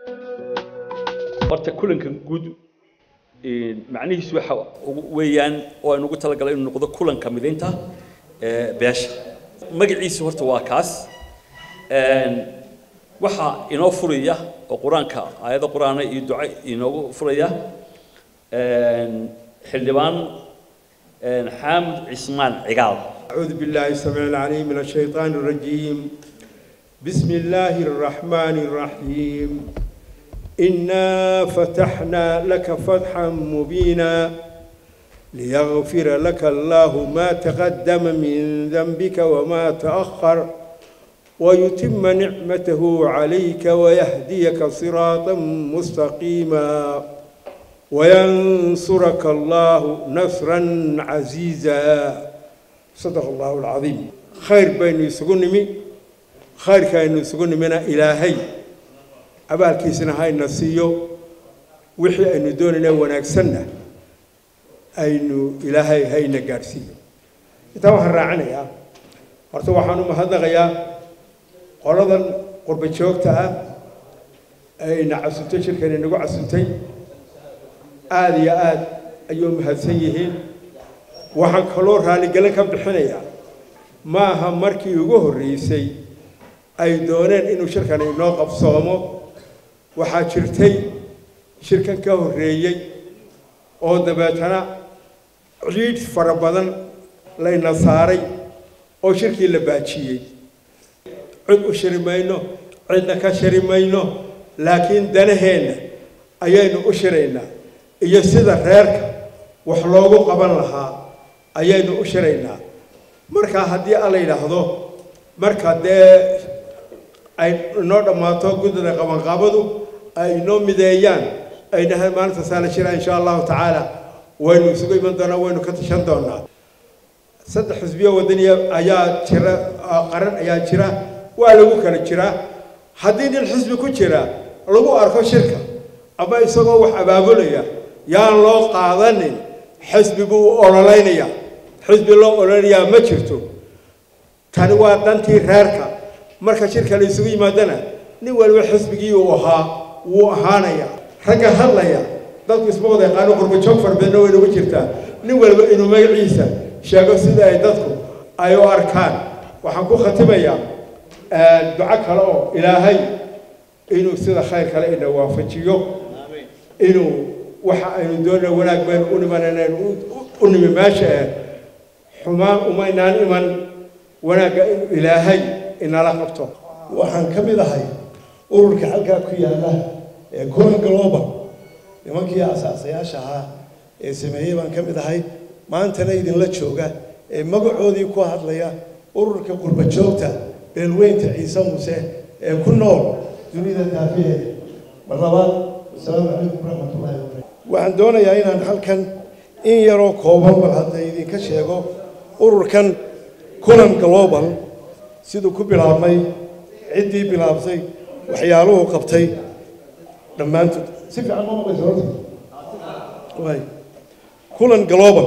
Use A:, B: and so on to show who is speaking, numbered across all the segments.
A: horta kulankan guud macnihiisu waxa weeyaan oo aan ugu talagalay inuu noqdo kulanka midaynta beesha magaciisu horta waa kaas waxaa inoo furaya oo qur-aanka aayado qur-aana iyo duco inoogu furaya xildhibaan xaamid cismaan cigaal
B: أعوذ بالله السميع العليم من الشيطان الرجيم بسم الله الرحمن الرحيم إنا فتحنا لك فتحا مبينا ليغفر لك الله ما تقدم من ذنبك وما تأخر ويتم نعمته عليك ويهديك صراطا مستقيما وينصرك الله نصرا عزيزا صدق الله العظيم خير بين يسقنمي خير كان يسقنمنا إلهي abaalkiisana hayna siiyo wixii aynu doonayna wanaagsanna aynu ilaahay hayna gaadhsiiyo intaa waxaan raacinayaa horta waxaan u mahadnaqayaa qoladan qurba joogta ah ayna casuntay shirkani nagu casuntay aada iyo aada ayuu mahadsan yihiin waxaan kaloo raaligelin ka bixinayaa ma aha markii ugu horreysay ay dooneen inuu shirkani inoo qabsoomo waxaa jirtay shirkan ka horreeyey oo dabeetana ciid fara badan layna saaray oo shirkii la baajiyey cid u shiri mayno cidna ka shiri mayno laakiin danaheenna ayaynu u shiraynaa iyo sida reerka wax loogu qaban lahaa ayaynu u shiraynaa markaa haddii alla yidhaahdo marka dee ay inoo dhammaato guddida qabanqaabadu ay inoo mideeyaan ay dhahaan maalinta saa la shira insha allahu tacaala waynu isugu iman doonaa waynu ka tashan doonaa saddex xisbiyo wadaniya ayaa jira qaran ayaa jira waa lagu kala jiraa haddii nin xisbi ku jira lagu arko shirka ama isagoo wax abaabulaya yaan loo qaadanin xisbi buu u ololaynaya xisbi loo ololayaa ma jirto tani waa dantii reerka marka shirka la isugu yimaadana nin waliba xisbigii uu ahaa wuu ahaanaya ragga hadlaya dadku isma wada yaqaano qurbajoog fara badanna way nagu jirtaa nin waliba inuu magaciisa sheego sida ay dadku ay u arkaan waxaan ku khatimayaa duco kale oo ilaahay inuu sida khayr kale ina waafajiyo inuu waxa aynu doonana wanaag baynu u nimanaynayn u nimi meesha eh xumaan umaynaan iman wanaagga inuu ilaahay inala qabto
C: waxaan ka mid ahay ururka halkaa ku yaalla ee coin global nimankii asaasayaasha ahaa ee sameeyey baan ka mid ahay maantana idinla jooga ee magacoodii ku hadlaya ururka qurba joogta beelweynta ciise muuse ee ku nool dunida daafiheeda mar labaad wasalaamu calaykum waraxmatullahi wabarakatu waxaan doonayaa inaan halkan in yaroo kooban bal hadda idinka sheego ururkan kulan global siduu ku bilaabmay ciddii bilaabtay waxyaaluhu qabtay dhammaantood si fiican ma maqlaysa horta waay kulan global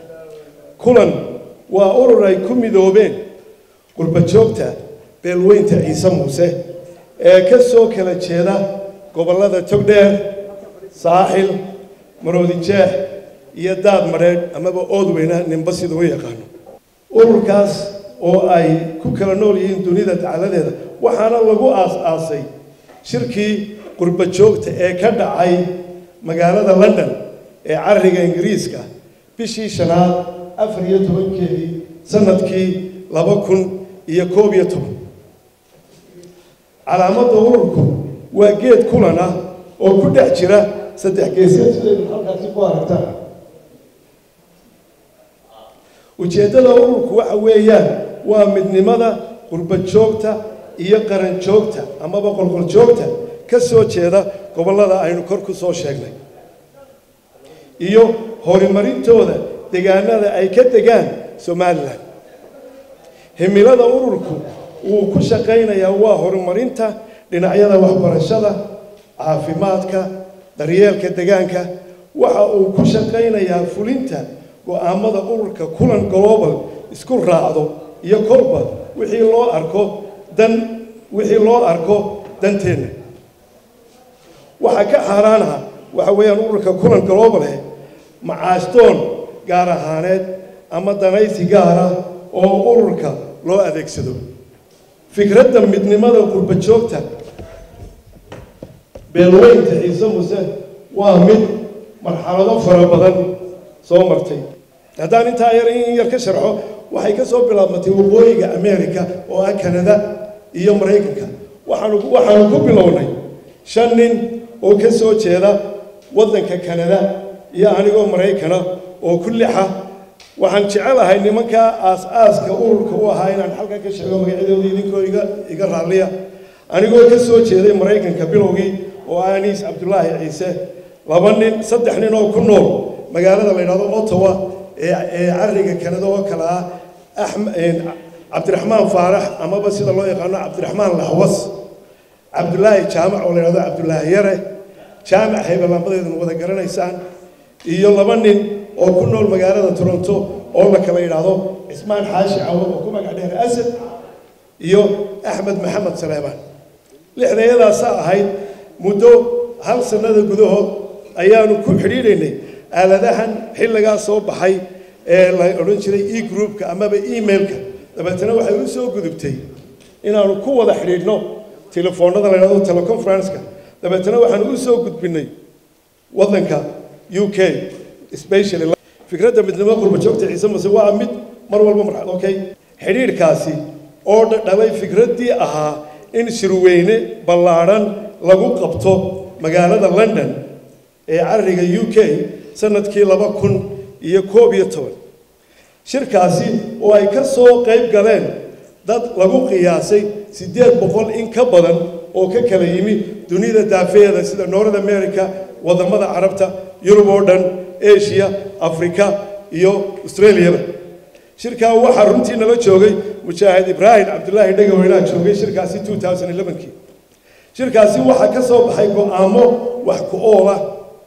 C: kulan waa urur ay ku midoobeen qurba joogta beelweynta ciise muuse ee ka soo kala jeeda gobollada togdheer saaxil maroodijeex iyo daad madheedh amaba oodweyna ninba sida u yaqaano ururkaas oo ay ku kala nool yihiin dunida dacaladeeda waxaana lagu aas-aasay shirkii qurba joogta ee ka dhacay magaalada london ee cariga ingiriiska bishii shanaad afar iyo tobankeedii sanadkii laba kun iyo koob iyo toban calaamadda ururku waa geed kulan ah oo ku dhex jira saddex geeseed sidaynu halkaasi ku aragtaan ujeeddada ururku waxa weeyaan waa midnimada qurba joogta iyo qaran joogta amaba qolqol joogta ka soo jeeda gobollada aynu kor ku soo sheegnay iyo horumarintooda deegaanada ay ka degaan somalilan himilada ururku wuu ku shaqaynayaa waa horumarinta dhinacyada waxbarashada caafimaadka daryeelka degaanka waxa uu ku shaqaynayaa fulinta go-aamada ururka kulan global isku raacdo iyo kolba wixii loo arko dan wixii loo arko danteenna waxaa ka xaaraanaha waxa weeyaan ururka kulan globale macaashdoon gaar ahaaneed ama danaysi gaara oo ururka loo adeegsado fikradda midnimada qurba joogta beelweynta ciise muse waa mid marxalado fara badan soo martay haddaan intaa yar in yar ka sharxo waxay ka soo bilaabmatay waqooyiga america oo ah kanada iyo maraykanka waxaanu waxaanu ku bilownay shan nin oo ka soo jeeda waddanka kanada iyo anigoo maraykana oo ku lixa waxaan jecelahay nimankaa aas-aaska ururka u ahaa inaan halkan ka sheego magacyadooda idinkoo iga iga raalliya anigoo ka soo jeeday maraykanka bilowgii oo ah aniis cabdulaahi ciise laba nin saddex nin oo ku nool magaalada la yidhahdo ottawa ee ee cariga kanada oo kale ah cabdiraxmaan faarax amaba sida loo yaqaano cabdiraxmaan laxwas cabdulaahi jaamac oo la yidhahdo cabdulaahi yare jaamac hebelambadeedana wada garanaysaan iyo laba nin oo ku nool magaalada toronto oo la kala yidhaahdo cismaan xaashi cawad oo ku magac dheer asad iyo axmed maxamed saleebaan lixdayadaasaa ahayd muddo hal sannada gudahood ayaanu ku xidhiidhaynay aaladahan xilligaa soo baxay ee la odhan jiray e groupka amaba emailka dabeetana waxay u soo gudubtay inaanu ku wada xidhiidhno telefoonada la yidhahdo teleconferenceka dabeetana waxaanu u soo gudbinay waddanka u k especially fikradda midnimo qurba joogta ciise mase waa mid mar walba marxad okay xidhiidhkaasi oo dhalay fikraddii ahaa in shirweyne ballaadhan lagu qabto magaalada london ee cariga u k sanadkii laba kun iyo koob iyo toban shirkaasi oo ay ka soo qayb galeen dad lagu qiyaasay siddeed boqol in ka badan oo ka kala yimi dunida daafeeda sida north america waddamada carabta yurub oo dhan asia africa iyo australiaba shirkaa waxaa runtii nala joogay mujaahid ibraahim cabdulaahi dhegaweynaha joogay shirkaasi two thousand elevenkii shirkaasi waxaa ka soo baxay go-aamo wax ku ool ah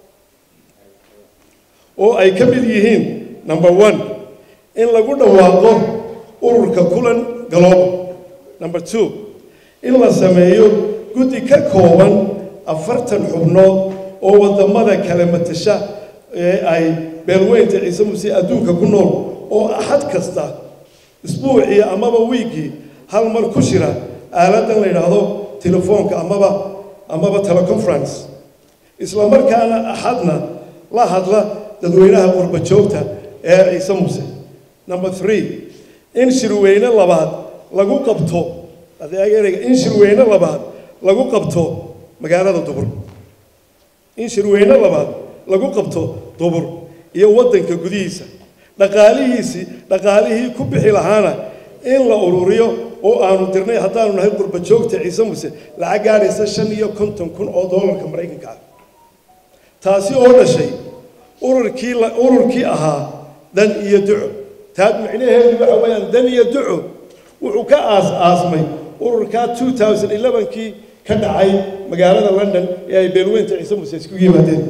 C: oo ay ka mid yihiin number one in lagu dhawaaqo ururka kulan galooba number two in la sameeyo guddi ka kooban afartan xubnood oo waddamada kale matasha ee ay beelweynta ciise muse adduunka ku nool oo axad kasta isbuucii amaba wiiggii hal mar ku shira aaladan la yidhaahdo telefoonka amaba amaba teleconference isla markaana axadna la hadla dadweynaha qurba joogta ee ciise muse number three in shirweyne labaad lagu qabto adeereyga in shirweyne labaad lagu qabto magaalada dubur in shirweyne labaad lagu qabto dubur iyo waddanka gudihiisa dhaqaalihiisii dhaqaalihii ku bixi lahaana in la ururiyo oo aanu dirnay haddaanu nahay qurba joogta ciise muse lacag gaadhaysa shan iyo konton kun oo doolarka maraykanka ah taasi oo dhashay ururkii ururkii ahaa dan iyo duco taad micnaheedu waxa weeyaan dan iyo duco wuxuu ka aas aasmay ururkaa two thousand elevenkii ka dhacay magaalada london ee ay beelweynta ciise muse isku yimaadeen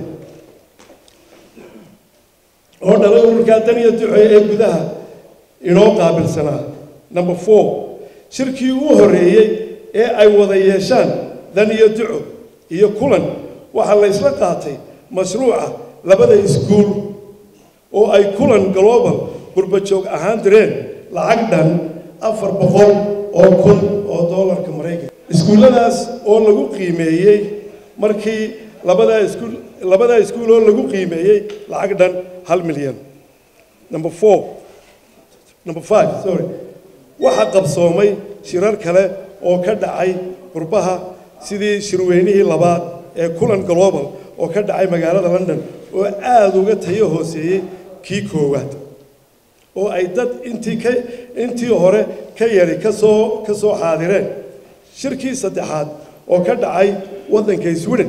C: oo dhalay ururkaa dan iyo duco ee gudaha inoo qaabilsanaa number four shirkii u horreeyey ee ay wada yeeshaan dan iyo duco iyo kulan waxaa la ysla qaatay mashruuca labada iskuul oo ay kulan global qurba joog ahaan direen lacag dhan afar boqol oo kun oo doolarka maraykanka iskuulladaas oo lagu qiimeeyey markii labadaa iskuul labadaa iskuul oo lagu qiimeeyey lacag dhan hal milyan number four number five sorry waxaa qabsoomay shirar kale oo ka dhacay qurbaha sidii shirweynihii labaad ee kulan global oo ka dhacay magaalada london oo aada uga tayo hooseeyey kii koowaad oo ay dad intii ka intii hore ka yari kasoo ka soo xaadireen shirkii saddexaad oo ka dhacay waddanka sweden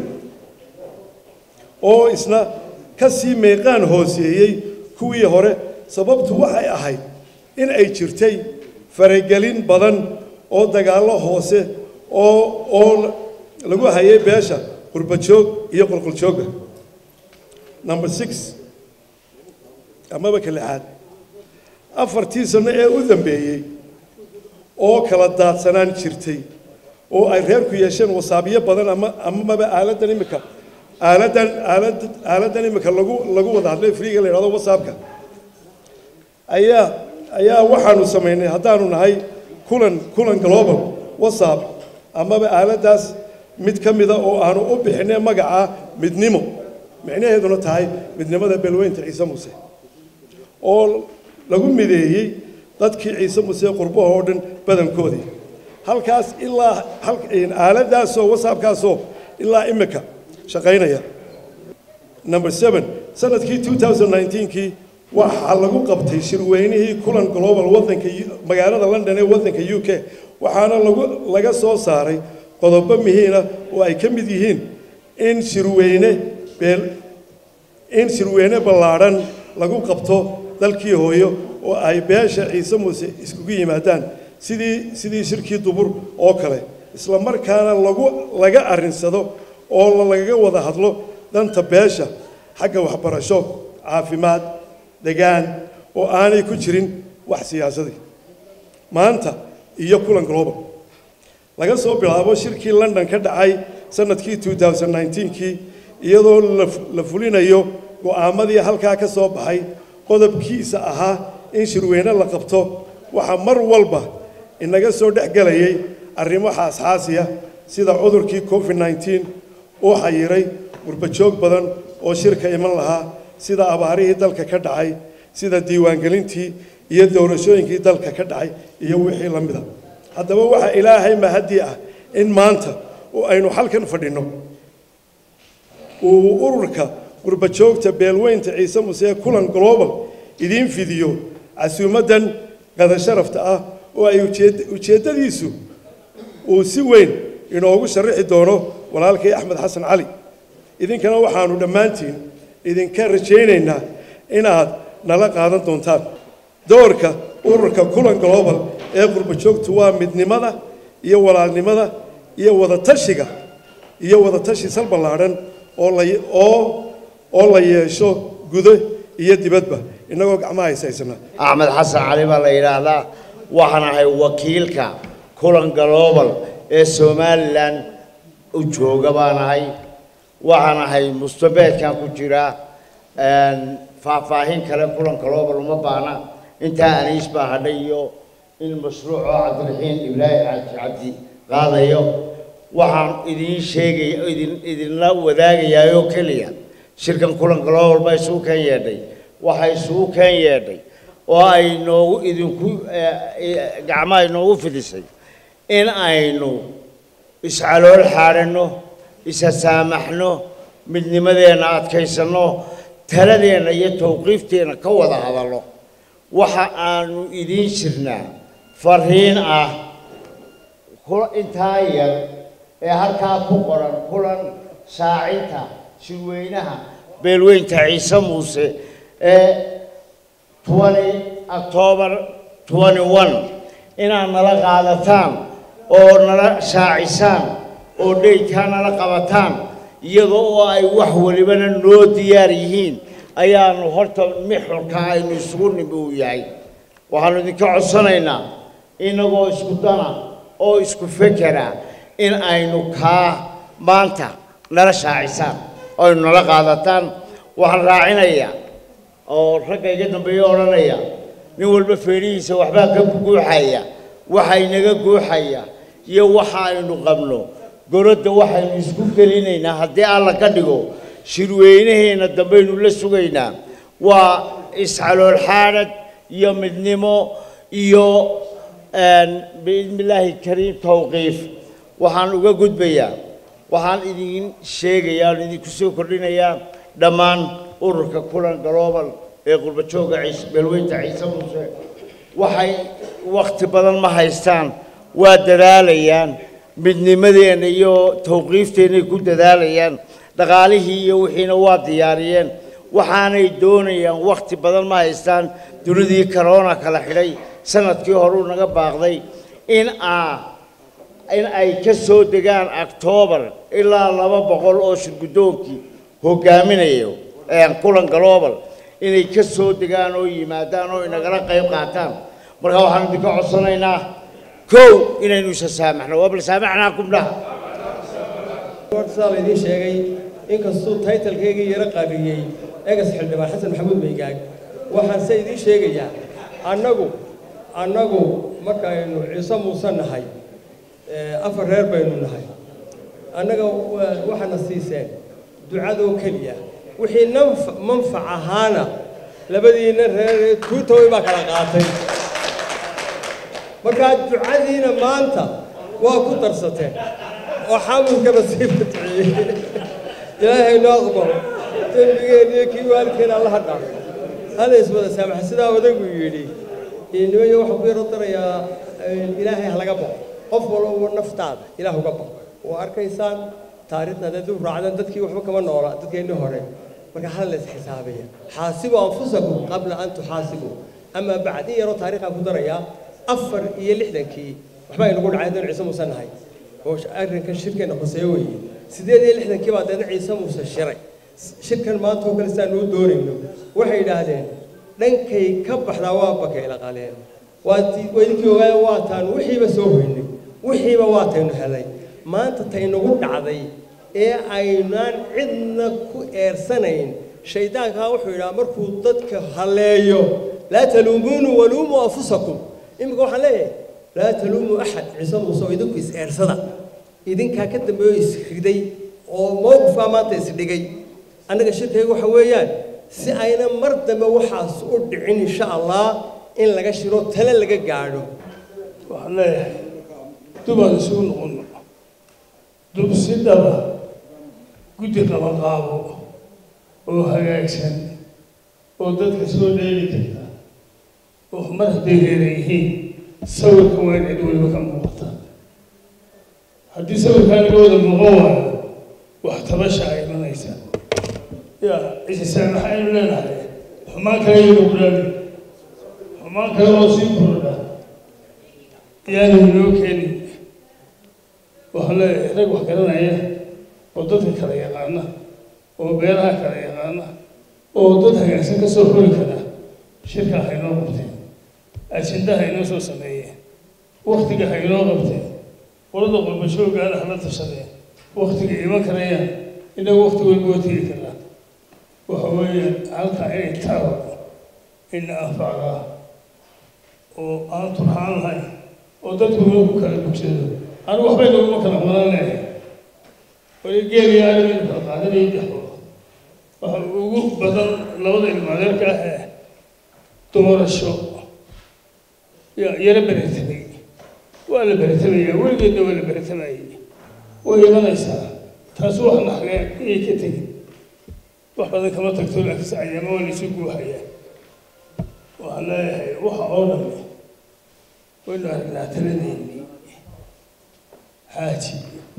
C: oo isna ka sii meeqaan hooseeyey kuwii hore sababtu waxay ahayd in ay jirtay faragelin badan oo dagaallo hoose oo oo lagu hayay beesha qurbajoog iyo qolqoljoogga number six amaba ka lixaad afartii sano ee u dambeeyey oo kala daadsanaan jirtay oo ay reerku yeesheen wasaabiyo badan ama amaba aaladdan imika aaladan aalad aaladan imika lagu lagu wada hadlay freega la yidhahdo whatsappka ayaa ayaa waxaanu samaynay haddaanu nahay kulan kulan global whatsapp amaba aaladaas mid ka mida oo aanu u bixinay magaca midnimo micnaheeduna tahay midnimada beelweynta ciise muuse oo lagu mideeyey dadkii ciise muuse qurbaha oo dhan badankoodii halkaas ilaa aaladaasoo whatsappkaasoo ilaa imika shaqaynaya number seven sanadkii 2019kii waxaa lagu qabtay shirweynihii kulan global wadanka magaalada london ee wadanka u k waxaana lagu laga soo saaray qodobo muhiina oo ay ka mid yihiin in shirweyne beel in shirweyne ballaadhan lagu qabto dalkii hooyo oo ay beesha ciise muuse iskugu yimaadaan sidii sidii shirkii dubur oo kale isla markaana lagu laga arrinsado oo lagaga wada hadlo danta beesha xagga waxbarasho caafimaad degaan oo aanay ku jirin wax siyaasadii maanta iyo kulan global laga soo bilaabo shirkii london ka dhacay sanadkii 2019kii iyadoo la fulinayo go'aamadii halkaa ka soo baxay qodobkiisa ahaa in shirweyne la qabto waxaa mar walba inaga soo dhex gelayay arrimo xaasxaasiya sida cudurkii covid 19 oo xayiray gurbajoog badan oo shirka iman lahaa sida abaarihii dalka ka dhacay sida diiwaangelintii iyo doorashooyinkii dalka ka dhacay iyo wixii la mida haddaba waxaa ilaahay mahadii ah in maanta oo aynu halkan fadhinno uu ururka gurbajoogta beelweynta ciise muse kulan global idiin fidiyo casuumaddan qada sharafta ah oo ay ujeeddadiisu uu si weyn inoogu sharaxi doono walaalkay axmed xasan cali idinkana waxaanu dhammaantiin idinka rajaynaynaa inaad nala qaadan doontaan doorka ururka kulan global ee qurbajoogtu waa midnimada iyo walaalnimada iyo wadatashiga iyo wadatashi sal ballaadhan oo la oo oo la yeesho gudo iyo dibadba innagoo gacmaha haysaysana
D: axmed xasan cali baa la yidhaahdaa waxaan ahay wakiilka kulan global ee somalilan u jooga baan ahay waxaan ahay mustabeedkan ku jira faahfaahin kale kulan global uma baana intaa aniis baa hadhay iyo in mashruuco cabdiraxiin ibraahim cabdi cabdi qaadayo waxaan idiin sheegaya idin idinla wadaagayaa oo keliya shirkan kulan global baa isugu keen yeedhay waxaa isugu keen yeedhay oo ay noogu idinku gacmaha inoogu fidisay in aynu iscalool xaadhanno isa saamaxno midnimadeenna adkaysanno taladeenna iyo tawqiifteenna ka wada hadalno waxa aanu idiin jirnaa fariin ah intaa yar ee halkaa ku qoran kulan shaacinta shirweynaha beelweynta ciise muuse ee twenty octoobar twenty one inaad nala qaadataan oo nala shaacisaan oo dheydkaa nala qabataan iyada oo ay wax walibana noo diyaar yihiin ayaanu horta mixurka aynu isugu nimi uu yahay waxaanu idinka codsanaynaa inagoo isku dana oo isku fekera in aynu kaa maanta nala shaacisaan oo aynu nala qaadataan waxaan raacinayaa oo ragga iga dambeeya odhanaya nin walba feerihiisa waxbaa ka guuxaya waxa inaga guuxaya iyo waxa aynu qabno gorodda waxaynu isku gelinaynaa haddii alla ka dhigo shirweynaheenna dambaynu la sugaynaa waa iscalool xaadhad iyo midnimo iyo biidni illaahi kariim tawqiif waxaan uga gudbayaa waxaan idin sheegayaa aan idinku soo kordhinayaa dhammaan ururka kulan global ee qurbajooga ciise beelweynta ciise muuse waxay wakhti badan ma haystaan waa dadaalayaan midnimadeenna iyo tawqiifteenay ku dadaalayaan dhaqaalihii iyo wixiina waa diyaariyeen waxaanay doonayaan wakhti badan ma haystaan dunidii corona kala xidhay sanadkii horuu naga baaqday in aa in ay ka soo degaan octoobar ilaa laba boqol oo shirguddoonkii hogaaminayo kulan global inay ka soo degaan oo yimaadaan oo inagala qayb qaataan marka waxaan idinka codsanaynaa kow inaynu isa saamaxno waa bal saamaxnaa kubdhaha
B: horta saa la idiin sheegay inkastuu taytalkaygii yaro qariyey egas xildhibaan xasan maxamuud baygaag waxaan se idiin sheegayaa annagu annagu markaynu ciise muuse nahay afar reer baynu nahay annaga waxaana siiseen ducadoo keliya wixii nanf manfac ahaana labadiina reer tuutaway baa kala qaatay markaa ducadiina maanta waa ku darsateen oo xamilkana sii fatixiyey ilaahay noo aqbalo dembigeeniyo kii waalidkeena allaha dhaaf hala iswada saamaxa sidaa odaygu yidhi nimayo waxaan ku yaro darayaa ilaahay ha laga baqo qof walba naftaada ilaah uga baqo waa arkaysaan taariikhda haddaad u raacdaan dadkii waxba kama noola dadkeennii hore marka hala la isxisaabiya xaasibu anfusakum qabla an tuxaasibu amaa bacd in yaroo taariikhaan ku darayaa afar iyo lixdankii waxba aynugu dhacay haddaynu ciise muuse nahay oo arrinkan shirkeenna khuseeyo weeye sideed iyo lixdankii baa deedna ciise muuse shiray shirkan maanta oo kale sidaanu u doonayno waxay yidhaahdeen dhankay ka baxdaa waa bakayla qaleen waa idinkii ogaaya waa taanu wixiiba soo hoynay wixiiba waa taynu helay maanta taynagu dhacday ee aynaan cidna ku eersanayn shaydaankaa wuxuu yidhaha markuu dadka halleeyo laa taluumuunu waluumuu anfusakum iminka waxaan leeyahay laa taluumuu axad ciise muuse oo idinku is-eersada idinkaa ka dambeeyo isriday oo mowqifkaa maanta isdhigay annaga shirkayga waxa weeyaan si ayna mar dambe waxaas u dhicin insha allah in laga shiro tale laga gaadho
E: waxaan leeyahay dubaan isugu noqono dubsidaba guddi qabanqaabo oo hagaagsan oo dadka soo dheeli karta oo mar hadday reera yihiin sawirka waa in cid waliba ka muuqata haddii sawirkaa laga wada muuqan waayo wax tabasha ay imanaysa ya cisisaan maxaynu leenahay xumaan kale yaynu kudhaali xumaan kale oo sii kordha yaanu inoo keenin waxaan leeyahay rag wax garanaya oo dadka kala yaqaana oo beeraha kala yaqaana oo dad hagaagsan ka soo hori kara shirka haynoo qabteen ajendaha haynoo soo sameeyeen waktiga haynoo qabteen qolada qurbashoogaana hala tashadeen waktiga iman karayaan inagu wakti weliba waa tegi karaa waxa weeyaan halkaa inay taro ina anfacdaa oo aan turxaan lahayn oo dadku inuu ku kala bugsado anigu waxbay naguma kala maran leehay wali geeliya aniga kala qaadanaya dexo waxa ugu badan labada ilmaadeerka ah ee doorasho ya yaro beretamay waa la beretamaya weligeedna waa la beretamayay way imanaysaa taas wax naxlee iyay ka tegin wax badan kama tagto laakiinse ayaama waa laysu guuhayaa waxaan leeyahay waxa oo dhan waynu aragnaa taladeennii xaaji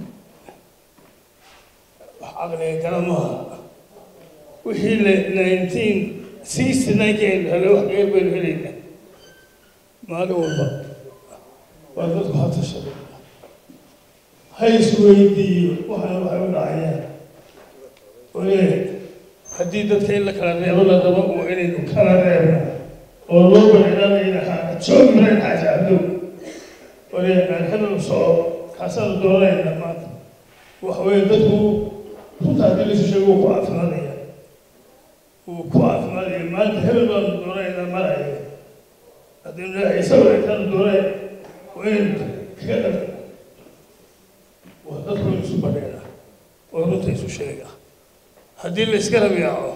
E: wax caqliga gala maaha wixii le nineteen sixty ninekii aynu helay wax geer baynu helaynaa maalin walba waa dadku ha tashado ha isweydiiyo waxaan waxay u dhacayaan oye haddii dadka in la kala reebo la rabo waa inaynu kala reebno oo loo bareeranayna joogi layn xaaji cabdow oye aan hebel soco kaasaanu doonayna maanta waxa weeye dadku runta haddii laisu sheego wuu ku caafimaadaya wuu ku caafimaadaya maanta hebel baanu doonaynaa maraya haddaynu leeyahay isagoo intaanu doonay waa inaynu kaga dhar waa dadku in isu badheera oo runta isu sheega haddii la iska rabiyaaco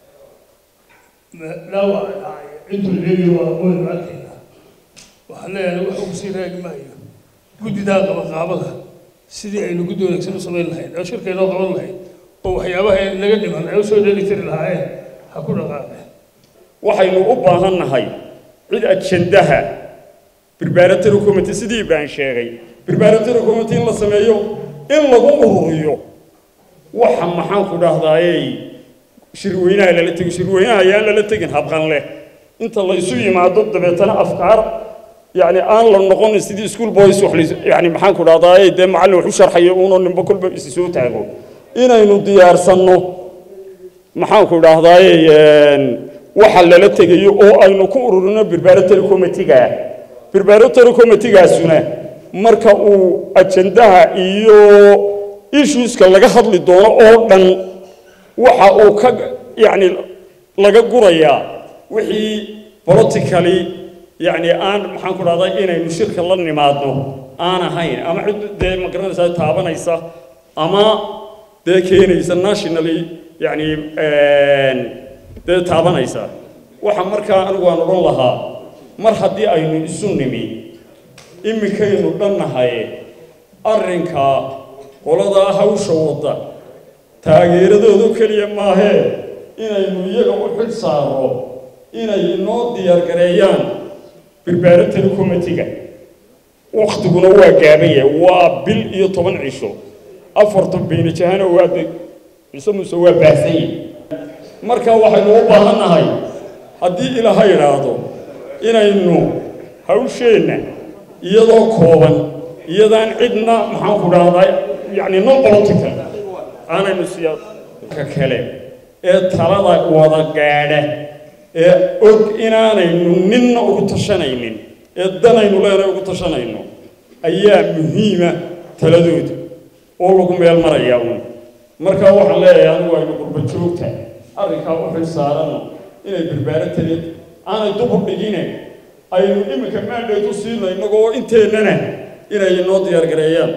E: dhaawac dhacay intuu leegi waa waynu arkaynaa waxaan leeyahay wax ugu sii raagi maayo guddidaa qabaqaabada sidii aynu guddi wanaagsan u samayn lahayn oo shirka inoo qaban lahayn oo waxyaabaha naga dhiman ay usoo dheeli tiri lahaayeen ha ku dhaqaaqeen
F: waxaynu u baahan nahay cid ajendaha barbaaratory committee sidii baan sheegay barbaaratory committee in la sameeyo in lagu ururiyo waxa maxaan ku dhahdaayey shirweynaha lala tego shirweynaha ayaan lala tegin habqan leh inta la isu yimaado dabeetana afkaar يعني آن لو نقول سيدي سكول بويس وحلي يعني محن كل هذا ده معلم وحش شرح يقولون إن بكل بيسوي تعبوا إن إنه ديار سنو محن كل هذا وحل لا تجي أو أي نكورنا بربارة الكوميتيجا بربارة الكوميتيجا سنة مركا أو أجندها إيو issues ka laga hadli doono oo dhan waxa uu ka yacni laga gurayaa wixii politically yacni aan maxaan ku dhahday inaynu shirka la nimaadno aan ahayn ama cid dee magaranaysaa taabanaysa ama dee keenaysa nationally yacni dee taabanaysa waxa markaa anigu aan odhan lahaa mar haddii aynu isu nimi iminkaynu dhannahay arrinka qoladaa hawsha wadda taageeradoodu keliya maahee inaynu iyaga u xil saarno inay inoo diyaargareeyaan barbaarintani committiga waktiguna waa gaaban yahay waa bil iyo toban cisho afartan bayna jahana waa ciise muuse waa baahsan yahay marka waxaynu u baahannahay haddii ilaaha idhaahdo inaynu hawsheenna iyadoo kooban iyadaan cidna maxaan ku dhahdaa yacni non political aanaynu siyaaka kale ee talada wada gaadha ee og inaanaynu ninna ugu tashanaynin ee danaynu leenahay ugu tashanayno ayaa muhiima taladooda oo lagu meel marayaa uun markaa waxaan leeyahay anigu aynu qurba joogta arrinkaa u xil saaranno inay barbaarantani aanay dubur dhigine aynu iminka maandheed u siino innagoo inteennana inay inoo diyaargareeyaan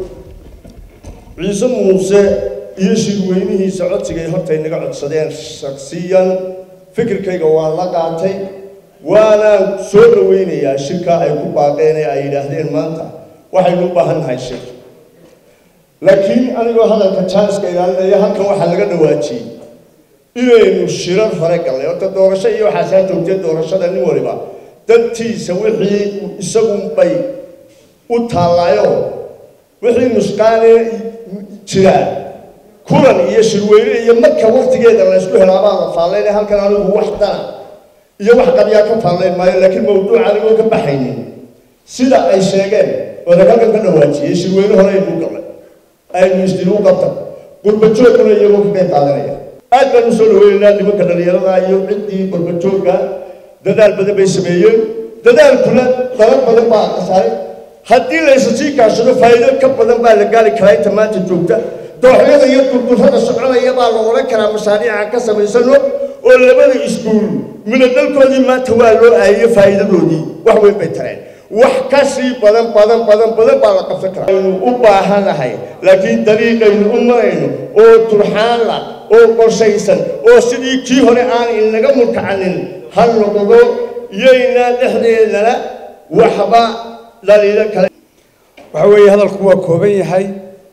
G: ciise muuse iyo shirweynihiisa codsigay hortay naga codsadeen shaksiyan fikirkayga waa la qaatay waanaan soo dhoweynayaa shirkaa ay ku baaqeen ee ay yidhaahdeen maanta waxaynu u baahan nahay shir laakiin anigoo hadalka janska ilaalinaya halkan waxaa laga dhawaajiyey inaynu shirar hore gallay horta doorasho iyo waxaasaa joogtay doorashada nin waliba dantiisa wixii isagunbay u taallaayo wixii nusqaanee jiraan kulan iyo shirweyne iyo marka waktigeeda laysku helaabaa la faallayna halkan anigu wax dana iyo wax qabyaa ka faallayn maayo laakiin mawduuc anigoo ka baxaynin sida ay sheegeen odag halkan ka dhawaajiyey shirweyne hore aynu gallay aynu isdil u qabtan gurbajoogkuna iyagoo ka qayb qaadanaya aad baan usoo dhaweynaynaa nimanka dhalinyarada iyo ciddii gurbajoogga dadaal badan bay sameeyeen dadaalkuna dalal badan baa kasaaray haddii laysa sii kaashado faa'iido ka badan baa la gaari karaa inta maanta joogta dooxyada iyo durdurrada soconaya baa la odhan karaa mashaariica ka samaysano oo labada iskuul midadalkoodii maanta waa loo aayey faa'iidadoodii wax weyn bay tareen wax ka sii badan badan badan badan baa la qabsan karaa aynu u baahanahay laakiin dariiqaynu u marayno oo turxaanla oo qorshaysan oo sidii kii hore aan inaga murkacanin ha noqdo yaynaa dhexdeedana waxba dhaliilo kale
H: waxa weeye hadalku waa kooban yahay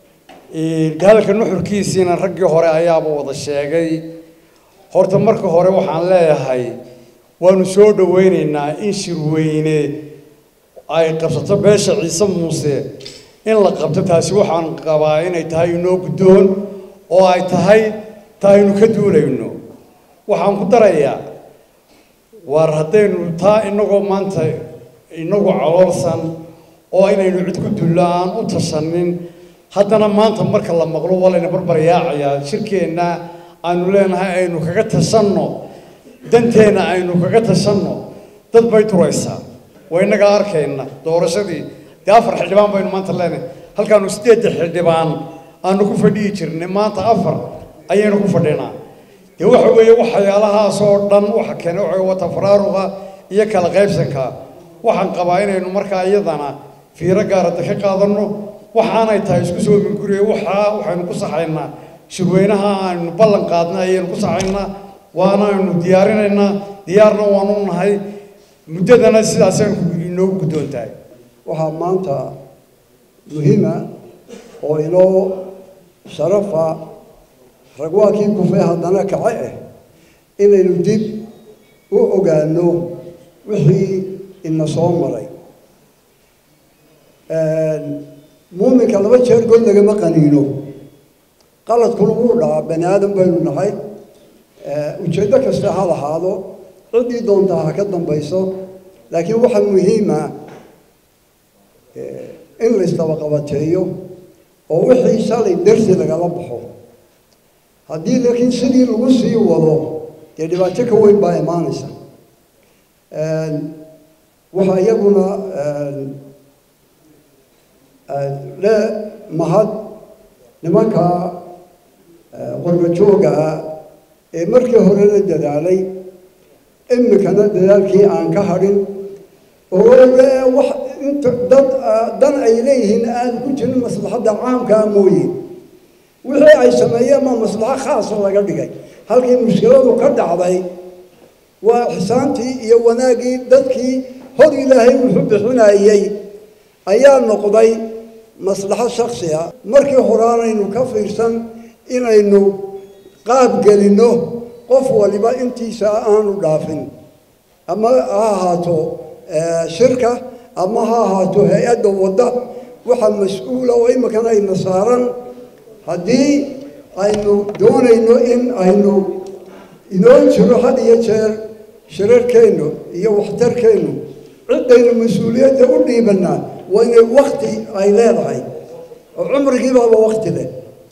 H: de hadalka nuxurkiisiina raggii hore ayaaba wada sheegay horta marka hore waxaan leeyahay waanu soo dhoweynaynaa in shirweyne ay qabsato beesha ciise muuse in la qabto taasi waxaan qabaa inay tahay inoo guddoon oo ay tahay ta aynu ka duulayno waxaan ku darayaa waar haddaynu taa inagoo maanta inagu caloolsan oo inaynu cid ku dullo aan u tashanin haddana maanta marka la maqlo waa layna barbaryaacayaa shirkeenna aanu leenahay aynu kaga tashanno danteenna aynu kaga tashanno dad bay turaysaa waa innagaa arkayna doorashadii dee afar xildhibaan baynu maanta leenahay halkaanu siddeedda xildhibaan aanu ku fadhiyi jirnay maanta afar ayaynu ku fadhinaa dee waxa weeye waxyaalahaas oo dhan waxa keenay waxa wata faraaruqa iyo kala qaybsanka waxaan qabaa inaynu markaa iyadana fiiro gaarada ka qaadanno waxaanay tahay isku soo minguriye waxaa waxaynu ku saxaynaa shirweynaha aynu ballan qaadnay ayaynu ku saxaynaa waana aynu diyaarinaynaa diyaarna waanu nahay muddadana sidaasaynu inoogu guddoon tahay
I: waxaa maanta muhiima oo inoo sharafa ragwaakii kufay haddana kace ah inaynu dib u ogaano wixii ina soo maray muuminka laba jeer god lagama qaniino qaladkuna wuu dhacaa bani aadam baynu nahay ujeeddo kasta ha lahaado ciddii doontaa ha ka dambayso laakiin waxaa muhiima in laysdabaqabateeyo oo wixii shalay darsi lagala baxo haddii laakiin sidii lagu sii wado dee dhibaato ka weyn baa imaanaysa waxaa iyaguna le mahad nimanka qorba jooga ah ee markii horena dadaalay imikana dadaalkii aan ka hadhin oo wax inta dad dan ay leeyihiin aan ku jirin maslaxadda caamkaa mooye wixii ay sameeyeen ma maslaxo khaasa laga dhigay halkii mushkiladu ka dhacday waa ixsaantii iyo wanaaggii dadkii hor ilaahay wuxuu bixinayey ayaa noqday maslaxo shaksi ah markii horaanaynu ka fiirsan inaynu qaab gelinno qof waliba intiisa aanu dhaafin ama ha ahaato shirka ama ha ahaato hay-adda wadda waxa mas-uula oo iminkana ayna saaran haddii aynu doonayno in aynu inoo jiro had iyo jeer shirarkeennu iyo waxtarkeennu ciddaynu mas-uuliyadda u dhiibannaa waa inay wakti ay leedahay oo cumrigiibaaba wakti leh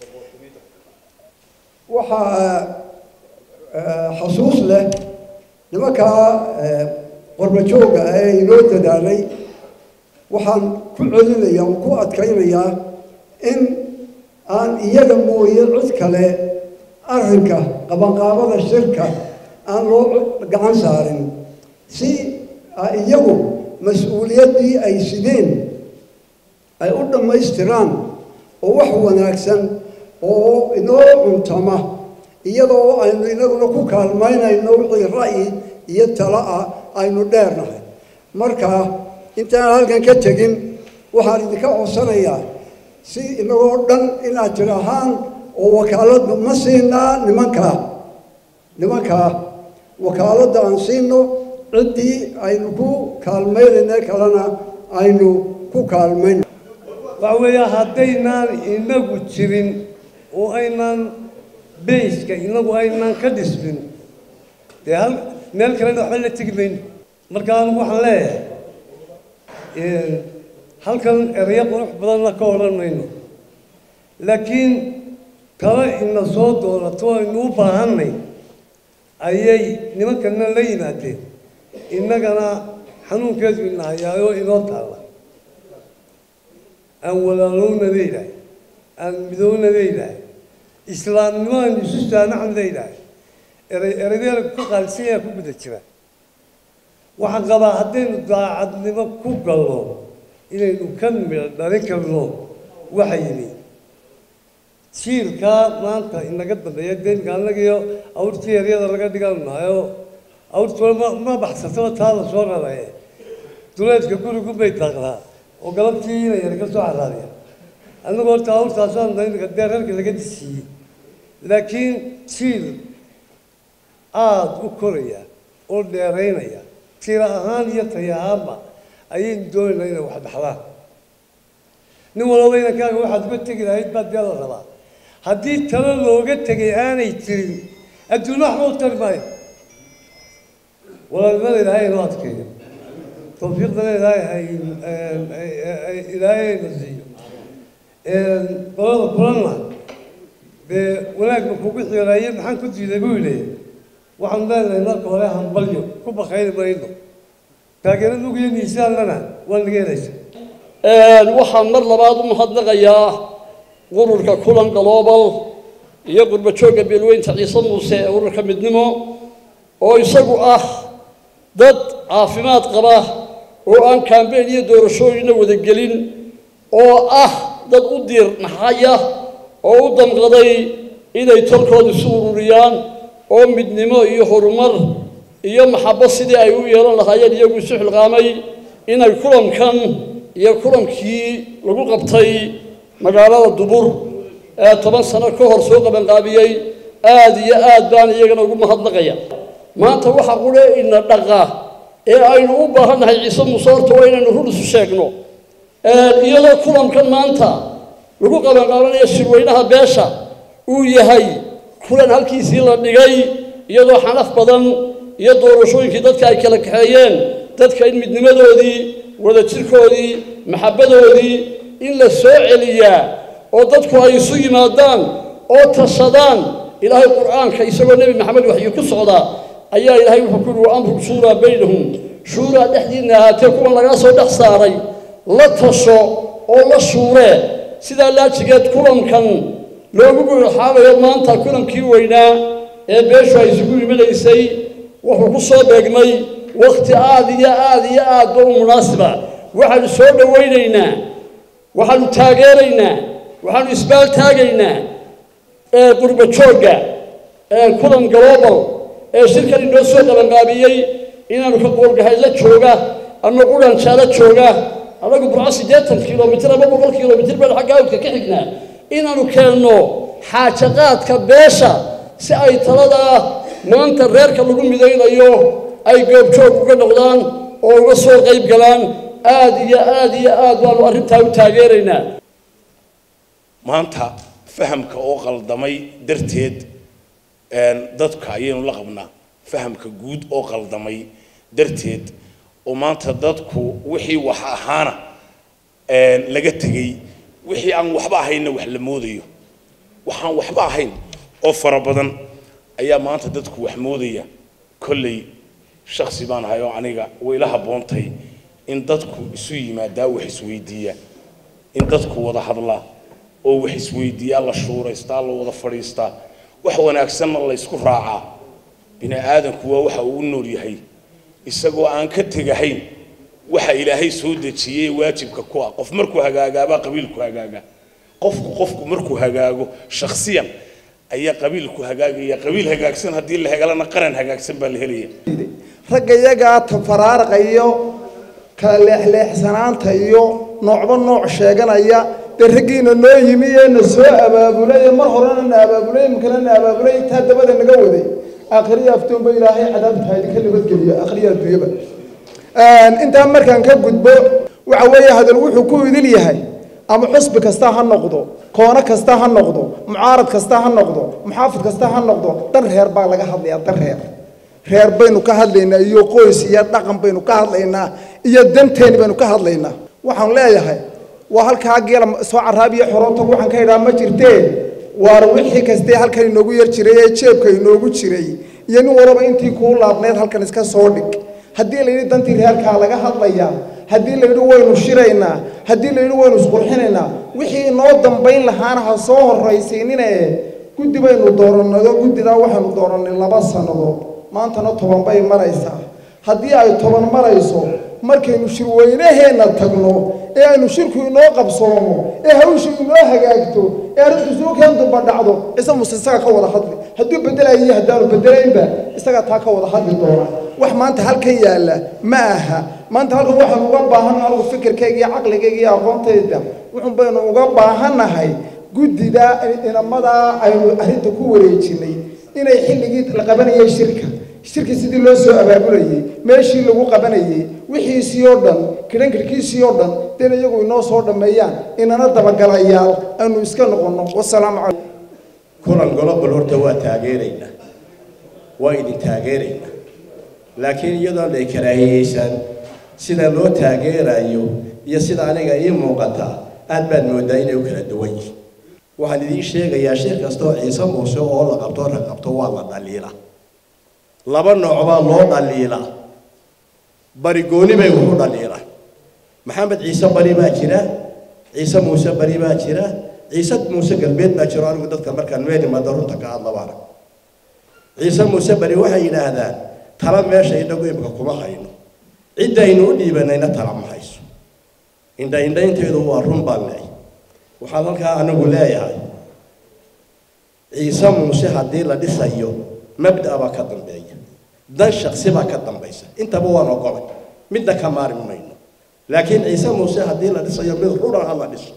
I: waxaa xasuus leh nimankaa qorba jooga ee inoo dadaalay waxaan ku celinayaa oo ku adkaynayaa in aan iyaga mooye cid kale arrinka qabanqaabada shirka aan loo gacan saarin si iyagu mas-uuliyaddii ay sideen ay u dhammaystiraan oo wax wanaagsan oo inoo cuntama iyadoo aynu inaguna ku kaalmaynayno wixii ra'yi iyo talo ah aynu dheernahay marka intaan halkan ka tegin waxaan idinka codsanayaa si inagoo dhan inaad tidhaahaan oo wakaaladda ma siinaa nimankaa nimankaa wakaaladda aan siino ciddii aynu ku kaalmaynayna kalena aynu ku kaalmayno
J: waxa weeya haddaynaan inagu jirin oo aynaan bayska inagu aynaan ka dhismin dee hal meel kalena waxba la tegi mayno marka anigu waxaan leeyahay halkan ereyo qurux badanna ka odhan mayno laakiin talo ina soo doonato aynu u baahannay ayay nimankana la yimaadeen innagana xanuunkeedu ina hayaayoo inoo taalla aan walaalowna leedahay aan midowna leedahay islaamnimo aan isu saanaxan leedahay erey eredeela ku qaalisanyaa ku guda jira waxaan qabaa haddaynu daacadnimo ku galno inaynu ka midho dhalin karno waxa yimi jiilkaa maanta inaga dambeeya deynka annagiyo awrtii eryada laga dhiganayo awrtuna ma ma baxsataba taa la soo raraye duleedka gurigu bay daaqdaa oo galabtii ina yar ka soo caraadiya annagu horta awrtaasaan imika dee reerka laga disiiyey laakiin jiil aada u koraya oo dheeraynaya tira ahaan iyo taya ahaanba ayaynu doonaynaa inay wax dhaxlaan nin walaba inankaaga waxaad uga tegi lahayd baa dee la rabaa haddii talo looga tegay aanay jirin adduunyo waxba u tari maayo walaalnimada ilaahay inoo adkeeyo tawfiiqdana ilaahay hay ilaahay ayna siiyo qolada kulanna dee wanaagba kugu xiiraaye maxaan ku diiday buu yidhi waxaan leenahay marka hore hambalyo ku bakayni mayno taageero nugiyo miisaanlana waa naga helaysa
K: waxaan mar labaad u mahadnaqayaa ururka kulan global iyo qurbajoogga beelweynta ciise muuse ee ururka midnimo oo isagu ah dad caafimaad qaba oo aan kambeyn iyo doorashooyinna wadagelin oo ah dad u diir naxaya oo u damqaday inay tolkooda isu ururiyaan oo midnimo iyo horumar iyo maxabo sidii ay u yeelan lahaayeen iyagu isu xilqaamay inay kulankan iyo kulankii lagu qabtay magaalada dubur ee toban sano ka hor soo qabanqaabiyey aada iyo aad baan iyagana ugu mahadnaqaya maanta waxa qure ina dhaqa ee aynu u baahannahay ciise muuse horta waa inaynu run isu sheegno iyadoo kulankan maanta lagu qabanqaabanayo shirweynaha beesha uu yahay kulan halkiisii la dhigay iyadoo xanaf badan iyo doorashooyinkii dadka ay kala kaxeeyeen dadka in midnimadoodii wadajirkoodii maxabbadoodii in la soo celiyaa oo dadku ay isu yimaadaan oo tashadaan ilaahay qur'aanka isagoo nebi maxamed waxyi ku socdaa ayaa ilaahay wuxuu ku yihi wa amru shuuraa baynahum shuuraa dhexdiinna ahaatee kuwan lagaa soo dhex saaray la tasho oo la shuuree sidaa laajigeed kulankan loogu gulaxaamayo maanta kulankii weynaa ee beeshu ay isugu imanaysay wuxuu ku soo beegmay wakhti aada iyo aada iyo aadba u munaasiba waxaanu soo dhowaynaynaa waxaanu taageeraynaa waxaanu isbaal taagaynaa ee qurba joogga ee kulan global ee shirkan inoo soo qabanqaabiyey inaanu ka qoolgahay la jooga ama quranjaala jooga annagu burco siddeetan kilomitir ama boqol kilomitir baan xagga awdka ka xignaa inaanu keenno xaajaqaadka beesha si ay taladaa maanta reerka lagu midaynayo ay goobjoog uga noqdaan oo uga soo qayb galaan aada iyo aada iyo aad baanu arrintaa u taageeraynaa
L: maanta fahamka oo qaldamay darteed dadka ayaynu la qabnaa fahamka guud oo qaldamay darteed oo maanta dadku wixii wax ahaana laga tegey wixii aan waxba ahaynna wax la moodayo waxaan waxba ahayn oo fara badan ayaa maanta dadku wax moodaya kolley shaksi baan ahay oo aniga way la habboontay in dadku isu yimaadaa wax isweydiiya in dadku wada hadlaa oo wax isweydiiyaa la shuuraystaa la wada fadhiistaa wax wanaagsanna la ysku raacaa bini aadanku waa waxa uu u nool yahay isagoo aan ka tegahayn waxa ilaahay soo dejiyey waajibka ku ah qof markuu hagaagaabaa qabiilku hagaagaa qofku qofku markuu hagaago shakhsiyan ayaa qabiilku hagaagaya qabiil hagaagsan haddii la hegalana qaran hagaagsan baa la helaya
M: ragga iyagaa tafaraarqa iyo kala leexleexsanaanta iyo noocba nooc sheeganaya dee raggiina noo yimi ee na soo abaabulay ee mar horena na abaabulay imikana na abaabulay intaa dabada naga waday akhriya aftoonba ilaahay cadaabta idinka nabadgeliyo akhriya adduunyaba intaa markaan ka gudbo waxa weeye hadal wuxuu ku idil yahay ama xusbi kasta ha noqdo koono kasta ha noqdo mucaarad kasta ha noqdo muxaafid kasta ha noqdo dan reer baa laga hadlayaa dan reer reer baynu ka hadlaynaa iyo qoys iyo dhaqan baynu ka hadlaynaa iyo danteeni baynu ka hadlaynaa waxaan leeyahay waa halkaa geela soo caraabiya xoroonta waxaan ka idhaa ma jirtee waar wixii kastee halkan inoogu yar jiray ee jeebka inoogu jiray iyo nin walaba intii kuu laabneed halkan iska soo dhig haddii la yidhi dantii reerkaa laga hadlayaa haddii la yidhi waynu shiraynaa haddii la yidhi waynu isqurxinaynaa wixii inoo dambayn lahaana ha soo horraysiinine guddi baynu doorannado guddidaa waxaynu doorannay laba sannadood maantana toban bay maraysaa haddii ay toban marayso markaynu shirweynaheenna tagno ee aynu shirku inoo qabsoomo ee hawshu inoo hagaagto ee arrintu suukan dumba dhacdo cise muse isaga ka wada hadli hadduu bedelayiyo haddaanu bedelaynba isagaa taa ka wada hadli doona wax maanta halkan yaalla ma aha maanta halkan waxaanu uga baahan anigu fikirkayga iyo caqligayga iyo aqoontayda wuxun baynu uga baahannahay guddida inamadaa aynu arrinta ku wareejinay inay xilligii la qabanayay shirka shirki sidii loo soo abaabulayey meeshii lagu qabanayey wixiisii oo dhan kidhankirkiisii oo dhan deen iyagu inoo soo dhammeeyaan inana dabagalayaal aynu iska noqonno wasalaamu calaykum
G: kulan global horta waa taageeraynaa waa idin taageeraynaa laakiin iyadoon ay karaahiyeysaan sida loo taageerayo iyo sida aniga ii muuqata aad baad moodaa inay u kala duwan yihiin waxaan idiin sheegayaa shir kastoo ciise muuse oo la qabto rag qabto waa la dhaliila laba nooc baa loo dhaliilaa bari gooni bay wuxu dhaliilaan maxamed ciise bari baa jira ciise muuse bari baa jira ciise muuse galbeed baa jiro anigu dadka markaan meel imaado runta ka hadla baana ciise muuse bari waxay yidhaahdaan tala meesha inagu imika kuma hayno ciddaynu u dhiibanayna tala ma hayso indhaindhaynteedu waa run baan leeyahay waxaan halkaa anigu leeyahay ciise muuse haddii la dhisayo mabda baa ka dambeeya dan shaksi baa ka dambaysa intaba waan ogolay midna ka maarmi mayno laakiin ciise muuse haddii la dhisayo mid ruran ha la dhiso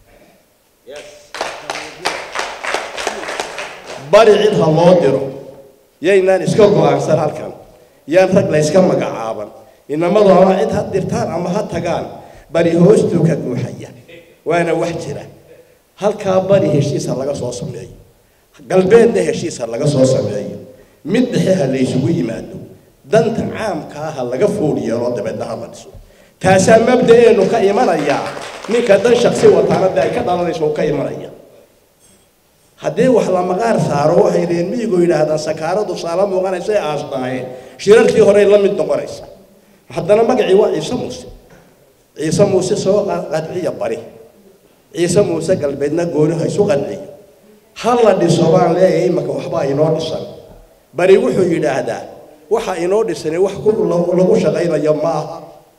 G: bari cid ha loo diro yaynaan iska go-aansan halkan yaan rag la yska magacaaban inamadu ama cid ha dirtaan ama ha tagaan bari hoostuu ka guuxaya waana wax jira halkaa bari heshiisa laga soo sameeyo galbeedna heshiisa laga soo sameeyo mid dhexe ha laysugu yimaado danta caamka ah ha laga fool yeelo dabeedna ha la dhiso taasaa mabda-eenu ka imanayaa ninka dan shaksi wataanada ay ka dhalanayso uu ka imanaya haddii wax la maqaar saaro waxay leeyiin miyigu yidhaahdaan sakaaradu saala muuqanaysa ee aasnaayeen shirarkii horey la mid noqonaysa haddana magacii waa ciise muuse ciise muuse soo qadciya bari ciise muuse galbeedna gooni ha isu qanciyo
C: ha la dhiso baan leeyahay imaka waxbaa inoo dhisan bari wuxuu yidhaahdaa waxa inoo dhisani wax ku lagu shaqaynayo ma aha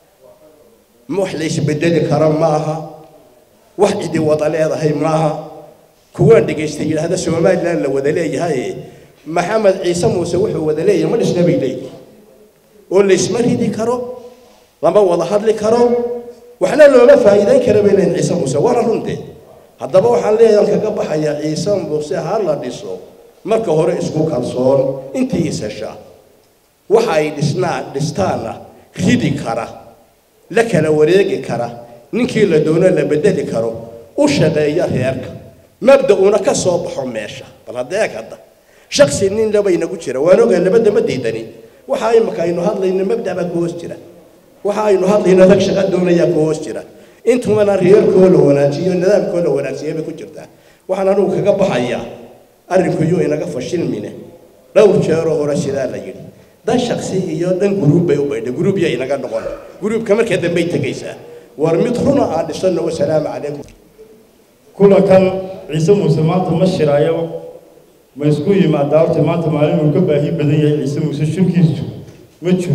C: wax la isbedeli kara ma aha wax cidi wada leedahay ma aha kuwaan dhegaystay yidhaahda somalilan la wada leeyahay maxamed ciise muuse wuxuu wada leeyahay ma dhisna bay leeyihin oo laysma ridi karo lama wada hadli karo waxna looma faa'iidayn kara bay leeyihin ciise muuse waana runte haddaba waxaan leeyahan kaga baxayaa ciise muuse ha la dhiso marka hore isku kalsoon intii is hesha waxa ay dhisnaan dhistaana ridi kara la kala wareegi kara ninkii la doono la bedeli karo u shaqeeya reerka mabda-una ka soo baxo meesha bal hadeeg hadda shaksi nin laba inagu jira waan ogaa labada ma diidani waxa imaka aynu hadlayno mabda baa ku hoos jira waxa aynu hadlayno rag shaqa doonayaa ku hoos jira intumana reerkoo la wanaajiyo nidaamkoo la wanaagsiya bay ku jirtaa waxaan anugu kaga baxayaa arrinku yuu inaga fashilmine dhowr jeeroo hore sidaa la yidhi dan shaksi iyo dhan guruub bay u baydhay guruub yaa inaga noqon guruubka markaa dambey tegaysaa war mid runa aan dhisano wasalaamu calaykum
F: kulankan ciise muuse maanta ma shiraayo ma isku yimaadaa horta maanta maalin uu ka baahi badan yahay ciise muuse shirkiisu ma jiro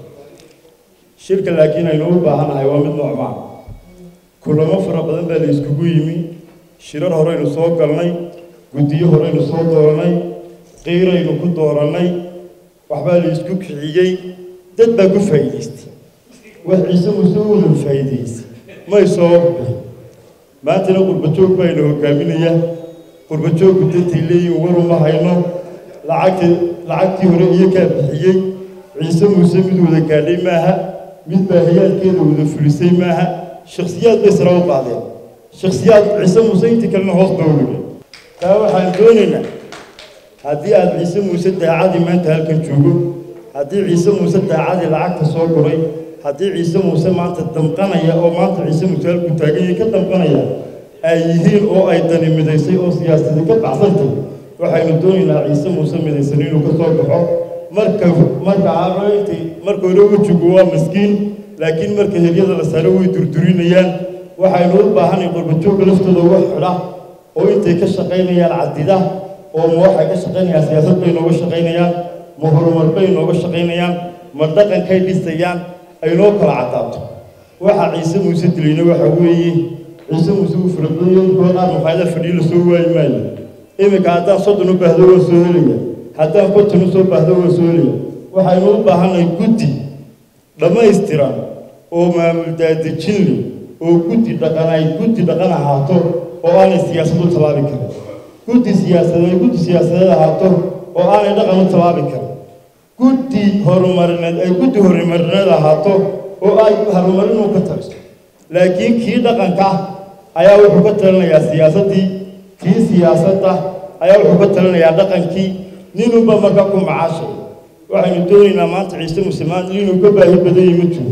F: shirka laakiin aynu u baahanahay waa mid noocmaan kulamo fara badan baa la iskugu yimi shirar horeynu soo galnay guddiyo horeynu soo dooranay qiiraynu ku doorannay waxbaa la isku kiciyey dad baa ku faa'iidaystay wax ciise muuse u wada faa'iidaystay may soo bixin maantana qurbajoog baynu hogaaminayaa qurbajoogku dantay leeyihin war uma hayno lacagtii lacagtii hore iyo kaa bixiyey ciise muuse mid wada gaadhay maaha mid baahiyaadkeeda wada fulisay maaha shakhsiyaad bay sara u qaadeen shakhsiyaad ciise muuse intii kalena hoos dowliga taa waxaan doonaynaa haddii aad ciise muuse daacadii maanta halkan joogo haddii ciise muuse daacadii lacagta soo guray haddii ciise muuse maanta damqanaya oo maanta ciise muuse halku taaganyay ka damqanaya ay yihiin oo ay dani midaysay oo siyaasadi ka baxsantay waxaynu doonaynaa ciise muuse midaysan inuu ka soo baxo marka marka arointii marka hore wejigu waa miskiin laakiin marka heryada la saaro way durdurinayaan waxaynu u baahanay qurbajoogga laftooda uga xidha oo intay ka shaqaynayaan cadida oo ma waxay ka shaqaynayaan siyaasad bay nooga shaqaynayaan ma horumar bay nooga shaqaynayaan ma dhaqankay dhisayaan ay noo kala cadaato waxa ciise muuse dilayna waxa weeye ciise muuse uu farabadanyahay koo qaar maqaayada fadhiyo lasoo waayi maayo iminka haddaan soddon u baahdo waan soo helaya haddaan konton u soo baahdo waan soo helaya waxaynu u baahanay guddi dhammaystiran oo maamul daadejin leh oo guddi dhaqan ay guddi dhaqan ahaato oo aanay siyaasad u tallaabi karin guddi siyaasadeed guddi siyaasadeed ahaato oo aanay dhaqan u tallaabi karin guddi horumarineed ay guddi horumarineed ahaato oo ay horumarinuu ka taliso laakiin kii dhaqanka ayaa wuxuu ka talinayaa siyaasaddii kii siyaasadda ayaa wuxuu ka talinayaa dhaqankii ninunba marka ku macaashay waxaynu doonaynaa maanta ciise musulmaan inuu ka baahi badan yahi ma jiro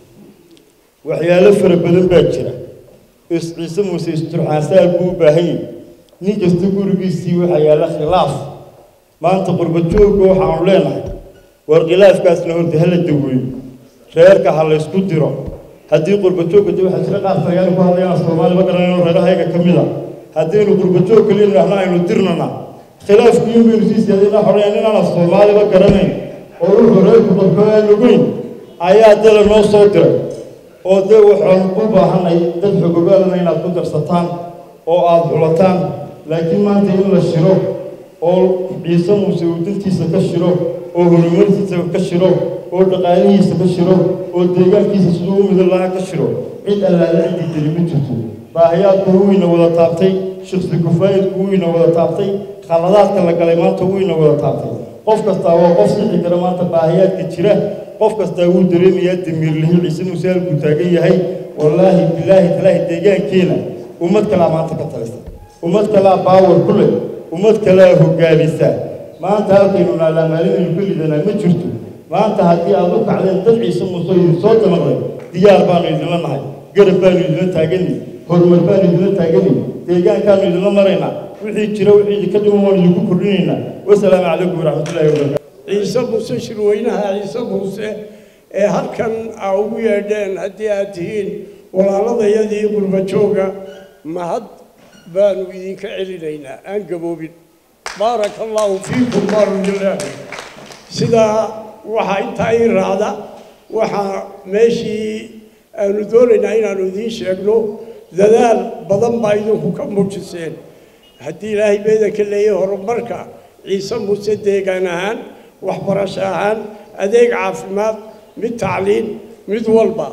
F: waxyaalo fara badan baa jira is ciise muuse isturxaansaal buu u baahan yahay nin kasta gurigiisii waxaa yaalla khilaaf maanta qurbajoogga waxaanu leenahay war khilaafkaasna horta hala daweeyo reerka ha la ysku diro haddii qurbajoogga de waxaa jira qaar talyaani ku hadlayaan soomaali ma garanayno reerahayga ka mid a haddaynu qurbajoog kaliya nidhaahno aynu dirnana khilaafku in baynu sii siyaadayna xoreeya ninaana soomaaliba garanayn oo wuxuu reerku dadka aan ogeyn ayaa dala noo soo diray oo dee waxaan u baahanay dad xogogaalana inaad ku darsataan oo aada xulataan laakiin maanta in la shiro oo ciise muuse uu dantiisa ka shiro oo horumartiisa ka shiro oo dhaqaalihiisa ka shiro oo deegaankiisa siduu u midan lahaa ka shiro cid allaala ciddii deli ma jirto baahiyaadku wuyna wada taabtay shiksi kufaayidku wuyna wada taabtay khaladaadka la galay maanta wuyna wada taabtay qof kastaa waa qof sixi kara maanta baahiyaadka jira qof kastaa wuu dareemayaa damiirlihi ciise muuse halkuu taagan yahay wallaahi bilaahi talaahi deegaankeena ummad kalaa maanta ka talisa ummad kalaa baawar ku leh ummad kalaa hogaamisa maanta halkaynu naalaa maalinaynu ka lidanaa ma jirto maanta haddii aad u kacdeen dad ciise muuse idin soo damaqday diyaar baanu idinla nahay garab baanu idinla taaganay horumar baanu idinla taaganay deegaankaanu idinla maraynaa wixii jira wixii idinka dhiman waanu idinku kordhinaynaa wasalaamu calaykum waraxmatullaahi wabarakaatu
N: ciise muuse shirweynaha ciise muuse ee halkan aa ugu yeedheen haddii aad tihiin walaaladayadii qurbajooga mahad baanu idinka celinaynaa aan gaboobin baaraka allaahu fiikum baanu ilaahi sidaa waxaa intaa ii raacda waxaa meeshii aanu doonaynaa inaanu idiin sheegno dadaal badan baa idinku ka muujiseen haddii ilaahay beedanka leeyahay horumarka ciise muuse deegaan ahaan waxbarasho ahaan adeeg caafimaad mid tacliin mid walba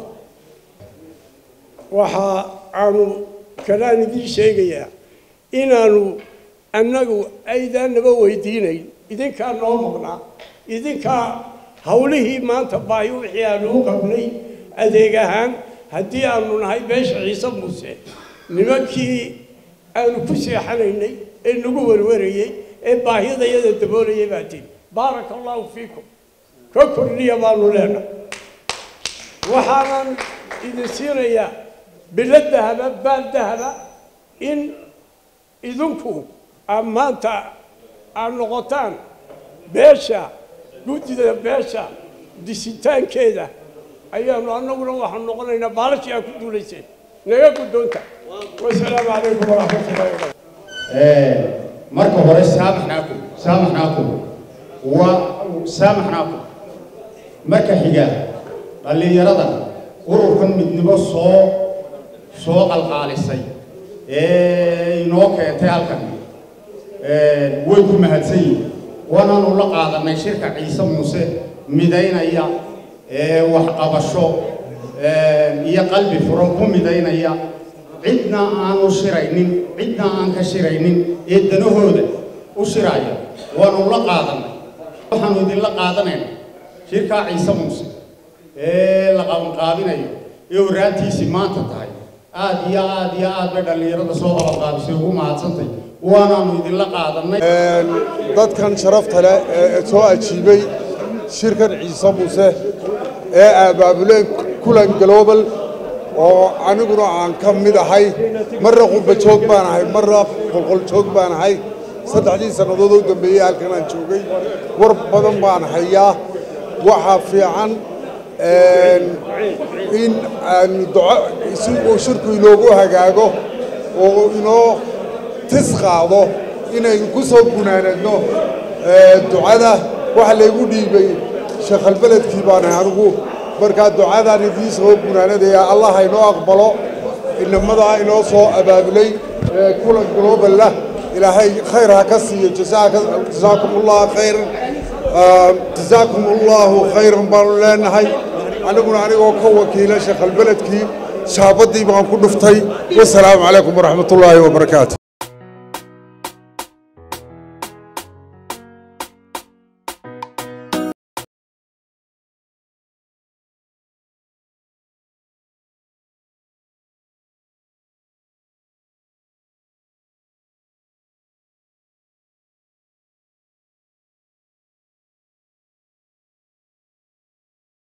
N: waxa aanu kalaan idiin sheegayaa inaanu annagu aydaanaba weydiinayn idinkaa noo maqnaa idinkaa hawlihii maanta baahi wixii aanu u qabnay adeeg ahaan haddii aanu nahay beesha ciise muuse nimankii aanu ku seexanaynay ee nagu werwarayey ee baahidayada daboolayay baa tihi baaraka allaahu fiikum ka kordhiya baanu leenahay waxaanan idin siinayaa bilo dahaba baal dahaba in idinku aad maanta aad noqotaan beesha guddida beesha disitaankeeda ayaanu annaguna waxaan noqonaynaa baalashii aad ku duulayseen naga guddoonta wasalaamu calaykum waraxmatullahi wabarakatu
O: marka hore saamaxnaakum saamaxnaakum wa saamaxnaakum marka xiga dhallinyarada ururkan midnimo soo soo qalqaalisay ee inoo keentay halkan way ku mahadsan yihin waanaanu la qaadanay shirka ciise muuse midaynaya ee waxqabasho iyo qalbi furan ku midaynaya cidna aanu shiraynin cidna aan ka shiraynin ee danahooda u shiraya waanu la qaadanay waxaanu idinla qaadanayna shirkaa ciise muuse ee la qabanqaabinayo ee waraantiisii maanta tahay aad iyo aad iyo aad bay dhallinyarada soo qabanqaabisay ugu mahadsantay waanaanu idinla qaadanay
P: dadkan sharafta leh ee soo ajiibay shirkan ciise muuse ee abaabuleen kulan global oo aniguna aan ka mid ahay marna qurba joog baan ahay marna qolqol joog baan ahay saddexdii sannadood u dambeeyey halkan aan joogay war badan baan hayaa waxaa fiican in aanu duco si uu shirku inoogu hagaago oo inoo tis qaado inaynu ku soo gunaanadno ducada waxa laygu dhiibay sheekhalbeledkii baan ahay anigu markaa ducadaan idiin soo gunaanadaya allah inoo aqbalo inamadaa inoo soo abaabulay kulan globalla ilaahay khayr ha ka siiyo jasaakum allah khayran jasaakum allahu khayran baanu leenahay aniguna anigoo ka wakiila sheekhalbeledkii shaabadii baan ku dhuftay wasalaamu calaykum waraxmat ullaahi wabarakaatu